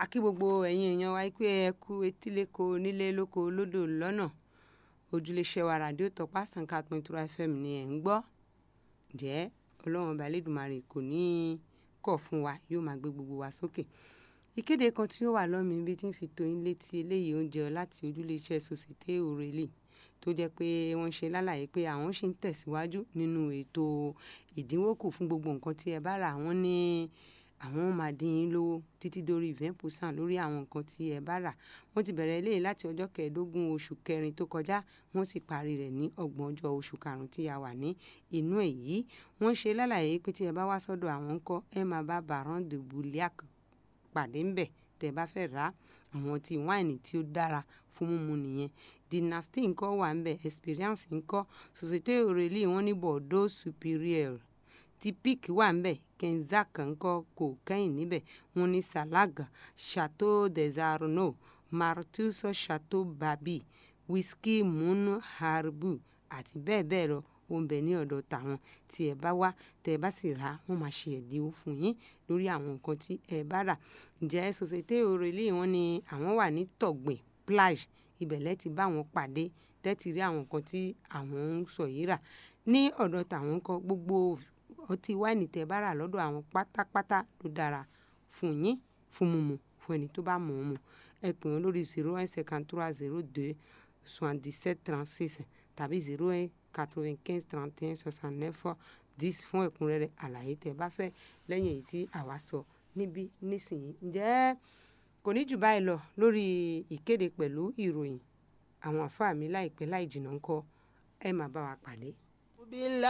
kí gbogbo ẹ̀yin èèyàn wa pé ẹ kú etíléko nílé lóko lódò lọ́nà ojúléṣẹ́ wa ràdíò tọpá sànká pẹ̀ntúrà fm ni ẹ̀ ń gbọ́ jẹ́ ọlọ́run ọba elédùnmarè kò ní í kọ̀ fún wa yóò máa gbé gbogbo wa sókè ìkéde kan tí ó wà lọ́mí ibi tí ń fi tó yín létí eléyìí oúnjẹ láti ojúléṣẹ́ société òrèlè tó jẹ́ pé wọ́n ṣe lálàyé pé àwọn ṣì ń tẹ̀síwájú nínú ètò ìdínwó kù fún gbogbo nǹkan tí ẹ bá rà wọ́n ní àwọn máa dín yín lówó títí dórí vingt percent lórí àwọn nǹkan tí ẹ bá rà wọ́n ti bẹ̀rẹ̀ eléyìí láti ọjọ́ kẹẹ̀ẹ́dógún oṣù kẹrin tó kọjá wọ́n sì parí rẹ̀ ní ọgbọ̀n ọjọ́ oṣù karùn-ún tí a wà ní inú èyí wọ́n ṣe lálàyé pé tí ẹ bá wá sọ́dọ̀ àwọn ńkọ́ ẹ máa bá baron de bouliac pàdé ńbẹ̀ tẹ́ bá fẹ́ rà àwọn ọtí wáìnì tí ó dára fún mímu nìyẹn dynasty ńkọ́ wà ńbẹ̀ experience ńkọ́ société aurélie wọ́n ní bordeaux supérieur ti pic wà ńbẹ̀ kenzac ńkọ́ kò kẹ́yìn níbẹ̀ wọ́n ní salaga chateau des arnaud martus chateau babi whisky mun harbu àti bẹ́ẹ̀ bẹ́ẹ̀ lọ ó ń bẹ ní ọ̀dọ̀ tàwọn tí ẹ bá wá tẹ ẹ bá sì rà á wọ́n máa ṣe ẹ̀dínwó fún yín lórí àwọn nǹkan tí ẹ bá rà ǹjẹ́ société aurélie wọ́n ní àwọn wà ní tọ̀gbìn plage ibẹ̀ lẹ́ ti bá wọn pàdé tẹ́tì rí àwọn nǹkan tí àwọn ń sọ yìí rà ní ọ̀dọ̀ tàwọn kan gbogbo ọtí wáìnì tẹ bá rà lọ́dọ̀ àwọn pátápátá ló dára fún yín fún mímu fún ẹni tó bá mọ̀ ọ́n mu ẹ pè wọ́n lórí zero one cinquante trois zero deux soixante dix sept trente six tàbí zero one quatre vingt quinze trente et un soixante neuf dix fún ẹ̀kúnrẹ́rẹ́ àlàyé tẹ bá fẹ́ lẹ́yìn èyí tí àwa sọ níbí nísìnyí ǹjẹ́ kò ní jù báyìí lọ lórí ìkéde pẹ̀lú ìròyìn àwọn àfáà mi láìpẹ́ láì jìnnà ńkọ́ ẹ máa bá wa pàdé.